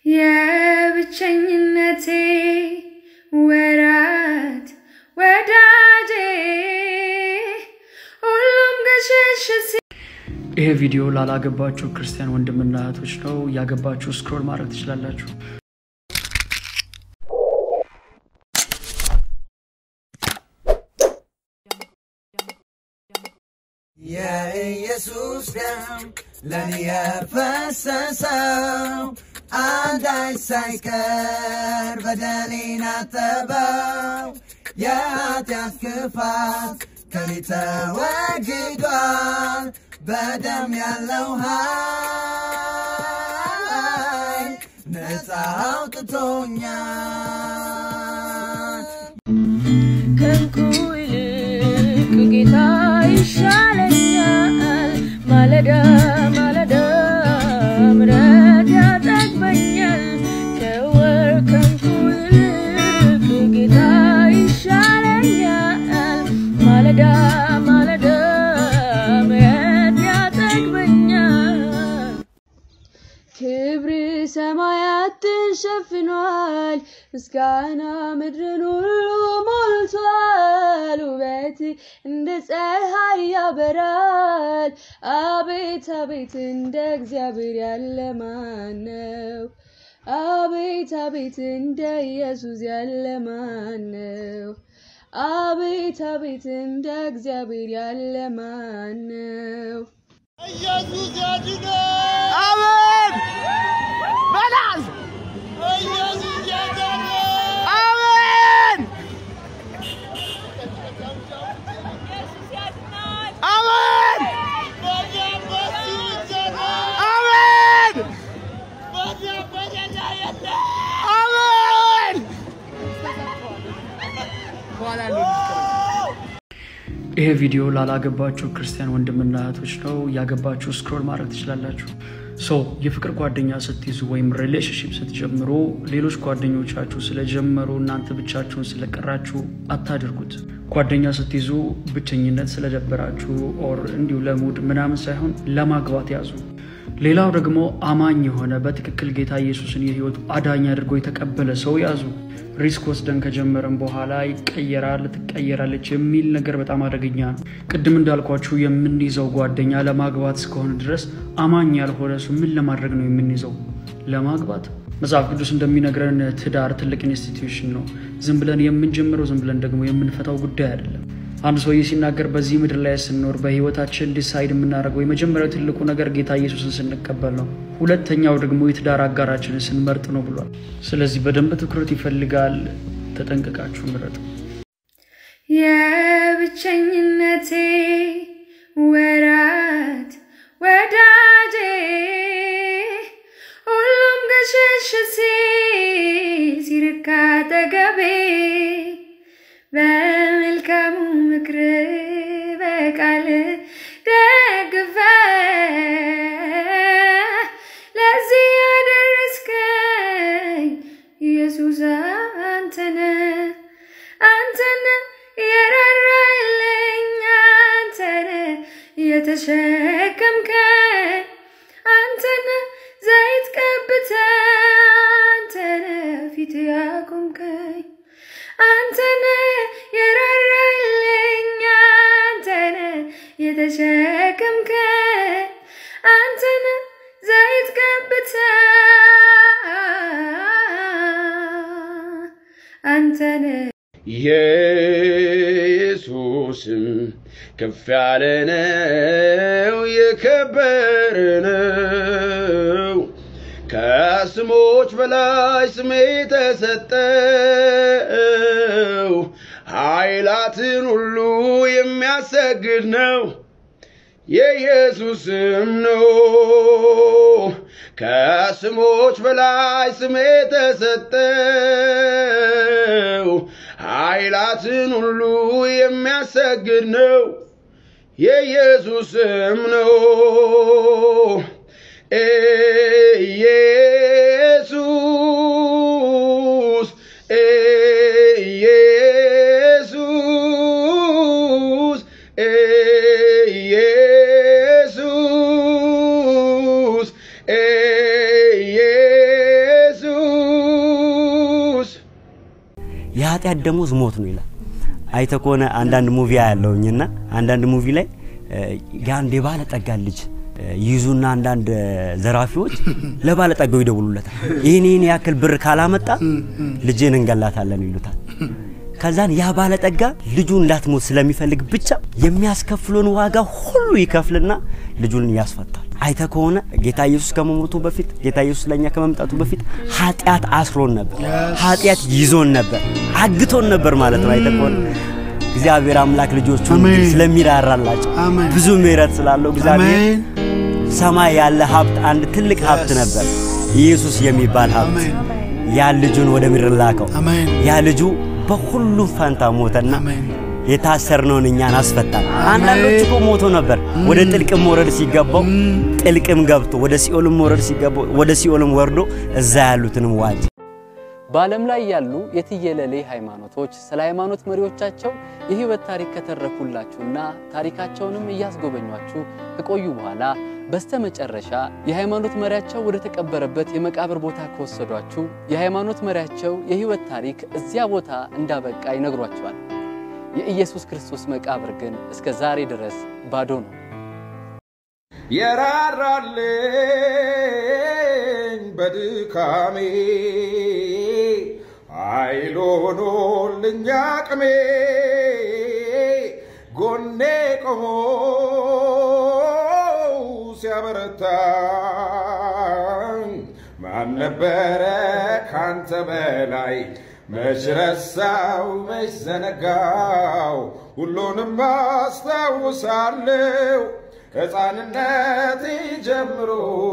የብቸኝነቴ ወራት ወዳጄ ሁሉም ገሸሽ ሲ ይሄ ቪዲዮ ላላገባችሁ ክርስቲያን ወንድምና እህቶች ነው። ያገባችሁ ስክሮል ማድረግ ትችላላችሁ። የኢየሱስ ደም ለኔ የፈሰሰው አንዳች ሳይቀር በደሌን አጠበው። የኃጢአት ክፋት ከኔ ተወግዷል። በደም ያለው ኃይል ነፃ አውጥቶኛል። ከእንቁ ይልቅ ጌታ ይሻለኛል። ማለዳ ማለዳ ምሕረት ያጠግበኛል። ከወርቅ ከእንቁ ይልቅ ጌታ ይሻለኛል። ማለዳ ማለዳ ምሕረት ያጠግበኛል። ክብር ሰማያትን ሸፍኗል፣ ምስጋና ምድርን ሁሉ ሞልቷል። ውበት እንደ ፀሐይ ያበራል። አቤት አቤት እንደ እግዚአብሔር ያለ ማን ነው? አቤት አቤት እንደ ኢየሱስ ያለ ማን ነው? አቤት አቤት እንደ እግዚአብሔር ያለ ማን ነው? ኢየሱስ ያድናል። አሜን በላል ኢየሱስ ያድናል። አሜን አሜን በዚያ በሱ ይዘናል። አሜን በዚያ በሌላ የለም። አሜን ይሄ ቪዲዮ ላላገባችሁ ክርስቲያን ወንድምና እህቶች ነው። ያገባችሁ ስክሮል ማድረግ ትችላላችሁ። ሶ የፍቅር ጓደኛ ስትይዙ ወይም ሪሌሽንሽፕ ስትጀምሩ ሌሎች ጓደኞቻችሁ ስለጀመሩ እናንተ ብቻችሁን ስለቀራችሁ አታድርጉት። ጓደኛ ስትይዙ ብቸኝነት ስለደበራችሁ ኦር እንዲሁ ለሙድ ምናምን ሳይሆን ለማግባት ያዙ። ሌላው ደግሞ አማኝ የሆነ በትክክል ጌታ ኢየሱስን የህይወቱ አዳኝ አድርጎ የተቀበለ ሰው ያዙ። ሪስክ ወስደን ከጀመረን በኋላ ይቀየራል፣ ትቀየራለች የሚል ነገር በጣም አደገኛ ነው። ቅድም እንዳልኳችሁ የምንይዘው ጓደኛ ለማግባት እስከሆነ ድረስ አማኝ ያልሆነ እሱ ምን ለማድረግ ነው የምንይዘው? ለማግባት። መጽሐፍ ቅዱስ እንደሚነግረን ትዳር ትልቅ ኢንስቲትዩሽን ነው። ዝም ብለን የምንጀምረው ዝም ብለን ደግሞ የምንፈታው ጉዳይ አይደለም። አንድ ሰውዬ ሲናገር በዚህ ምድር ላይ ስንኖር በህይወታችን ዲሳይድ የምናደርገው የመጀመሪያው ትልቁ ነገር ጌታ ኢየሱስን ስንቀበል ነው። ሁለተኛው ደግሞ የትዳር አጋራችንን ስንመርጥ ነው ብሏል። ስለዚህ በደንብ ትኩረት ይፈልጋል። ተጠንቅቃችሁ ምረጡ። የብቸኝነቴ ወራት ወዳጄ ሁሉም ገሸሽ ሲል ሲርቅ አጠገቤ በመልካሙ ምክር በቃል ደግፈ ለዚህ ያደረስከኝ ኢየሱስ አንተነ አንተነ የራራልኝ አንተነ የተሸከምከኝ አንተነ ዘይት ቀብተ አንተነ ፊት ያቆምከኝ አንተነ የራራልኝ አንተነ የተሸከምከኝ አንተነ ዘይት ቀብተ አንተነ ኢየሱስም ከፍ ያለ ነው፣ የከበረ ነው። ከስሞች በላይ ስሜ ተሰጠው፣ ኃይላትን ሁሉ የሚያሰግድ ነው። የኢየሱስም ነው ከስሞች በላይ ስሜ ተሰጠው ኃይላትን ሁሉ የሚያሰግድ ነው የኢየሱስም ነው ኢየሱስ ኢየሱስ ኢየሱስ ኢየሱስ የኃጢአት ደሞዝ ሞት ነው ይላል። አይተ ከሆነ አንዳንድ ሙቪ ያለውኝና አንዳንድ ሙቪ ላይ እ፣ የአንድ የባለጠጋ ልጅ እ፣ ይይዙና አንዳንድ እ፣ ዘራፊዎች ለባለጠጋው ይደውሉለታል። ይህን ይህን ያክል ብር ካላመጣ ልጅን እንገላታለን ይሉታል። ከዛን ያ ባለጠጋ ልጁ እንዳትሞት ስለሚፈልግ ብቻ የሚያስከፍለውን ዋጋ ሁሉ ይከፍልና ልጁን ያስፈታል። አይተ ከሆነ ጌታ ኢየሱስ ከመሞቱ በፊት ጌታ ኢየሱስ ለእኛ ከመምጣቱ በፊት ኃጢአት አስሮን ነበር፣ ኃጢአት ይዞን ነበር፣ አግቶን ነበር ማለት ነው። አይተ ከሆነ እግዚአብሔር አምላክ ልጆቹ አሜን። ስለሚራራላቸው አሜን። ብዙ ምሕረት ስላለው እግዚአብሔር አሜን ሰማይ ያለ ሀብት አንድ ትልቅ ሀብት ነበር፣ ኢየሱስ የሚባል ሀብት። አሜን ያ ልጁን ወደ ምድር ላከው። አሜን ያ ልጁ በሁሉም ፈንታ ሞተና አሜን የታሰርነውን እኛን አስፈታን። አንዳንዶች እኮ ሞቶ ነበር ወደ ጥልቅም መውረድ ሲገባው ጥልቅም ገብቶ ወደ ሲኦልም መውረድ ሲገባው ወደ ሲኦልም ወርዶ እዛ ያሉትንም ዋጅ። በዓለም ላይ ያሉ የትየለሌ ሃይማኖቶች ስለ ሃይማኖት መሪዎቻቸው የህይወት ታሪክ ከተረኩላችሁና ታሪካቸውንም እያስጎበኟችሁ ከቆዩ በኋላ በስተመጨረሻ የሃይማኖት መሪያቸው ወደ ተቀበረበት የመቃብር ቦታ ከወሰዷችሁ የሃይማኖት መሪያቸው የህይወት ታሪክ እዚያ ቦታ እንዳበቃ ይነግሯቸዋል። የኢየሱስ ክርስቶስ መቃብር ግን እስከ ዛሬ ድረስ ባዶ ነው። የራራልኝ በድካሜ ኃይል ሆኖልኝ አቅሜ ጎኔ ቆሞ ሲያበረታኝ ማን ነበረ ካንተ በላይ መች ረሳው መች ዘነጋው ሁሉንም አስታውሳለሁ ሕፃንነቴ ጀምሮ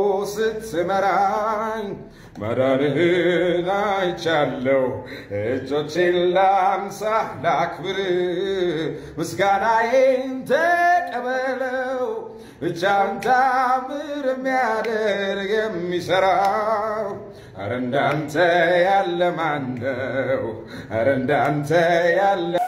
ስትመራኝ መዳንህን አይቻለሁ። እጆቼን ላንሳ ላክብር፣ ምስጋናዬን ተቀበለው። ብቻን ታምር የሚያደርግ የሚሠራው ኧረ እንዳንተ ያለ ማን ነው? ኧረ እንዳንተ ያለ